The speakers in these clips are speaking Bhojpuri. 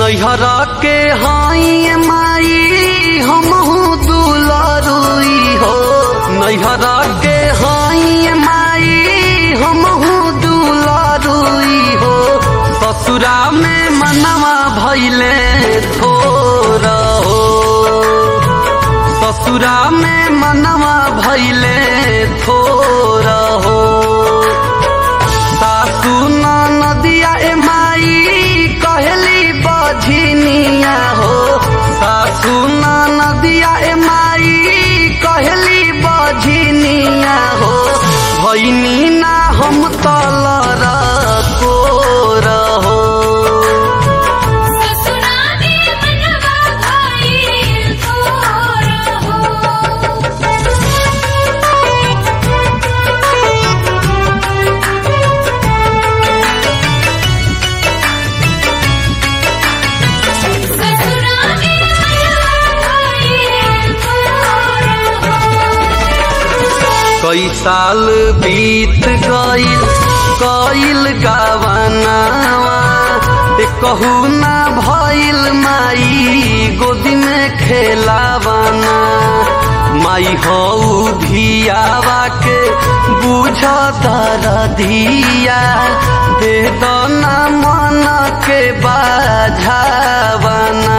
नैहरा के हाई माई हमहू दुलारुई हो नैहरा के हाई माई हमहू दुलारुई हो ससुरा में मनवा भैले थोर हो ससुरा में मनवा भैले थोर हो सासु नदिया ए माई कहली बझनिया हो सासु नदिया ए माई कहली बझनिया हो भैनी ना हम तलर कोर हो ससुरा में मनवा भइल थोर ससुरा में मनवा भइल थोर कई साल बीत गईल कईल गावनावा ए कहू ना भइल माई गोदी में खेलावाना माई हऊ धियावा के बुझ दरधिया दे दो ना मन के बाझावाना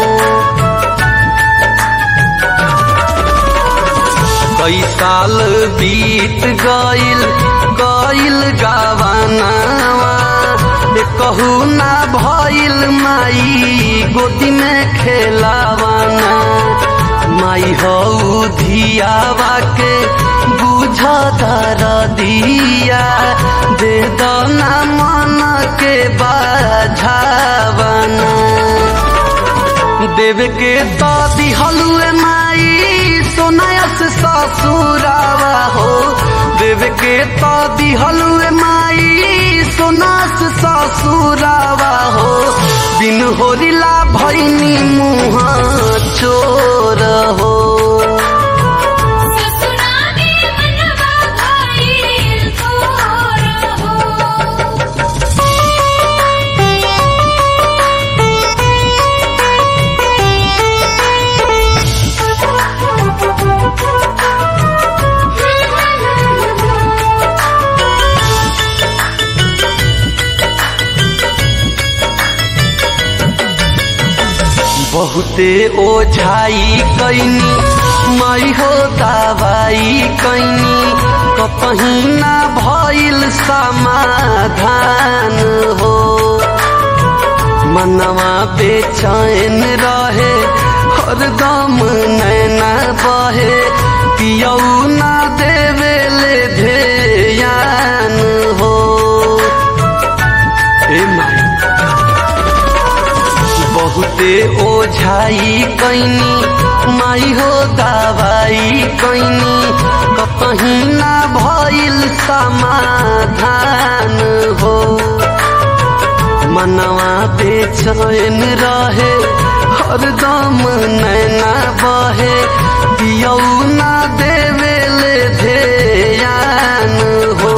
कई साल बीत गईल गईल गावानावा ए कहू ना भइल माई गोदी में खेलावाना माई हऊ धियावा के बुझ दिया दे दो ना मन के बाझावाना देव के तो दिहलुए माई सोनायस ससुरावा हो देव के तो दिहलुए माई सोनास ससुरावा हो बिन होरिला भैनी मुँह चोर हो ससुरा में मनवा भइल थोर बहुते ओझाई कैनी माई हो दवाई कैनी कपही ना भइल समाधान हो मनवा बेचैन रहे हरदम नैना बहे पियौ ना देवेले ध्यान हो ए माई बहुते ओझाई कैनी माई हो दवाई कैनी कहीं ना भइल समाधान हो मनवा बेचैन रहे हरदम नैना बहे पियौ ना देवेले ध्यान हो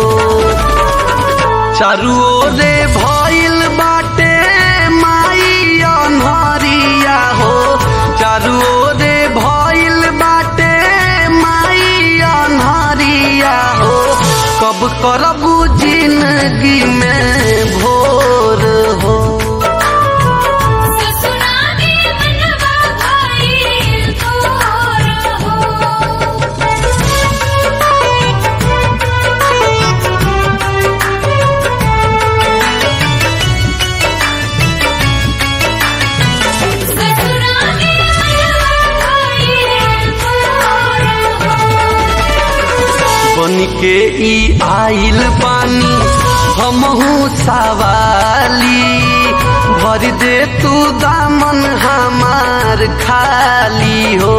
चारू ओरे भइल बाटे माई अनहरिया हो चारू ओरे भइल बाटे माई अनहरिया हो कब करबू जिंदगी में भोर हो ससुरा में मनवा भइल थोर ससुरा में मनवा भइल थोर बन के ई आइल पानी हमहू सवाली भर दे तू दामन हमार खाली हो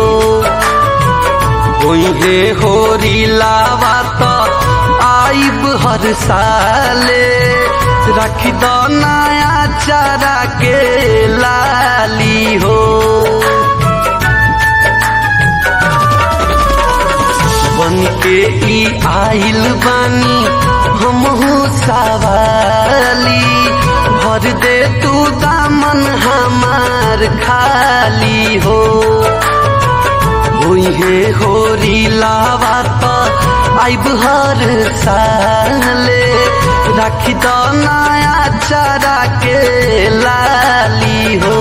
ओहे होरी लावा तो आइब हर साले रख दो नया चारा के लाली हो बन के ई आइल बानी हमहू सवाली भर दे तू दामन हम है होरी लावा तो आइब हर साले राखी दो नया चारा के लाली हो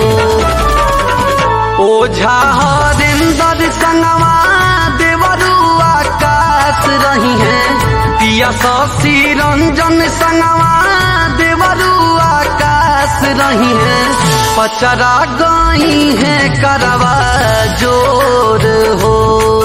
ओझा हरिंदर संगवा देवरू आकाश रही है पिया शशि रंजन संगवा देवरू आकाश रही है पचरा गई है करवा जोर हो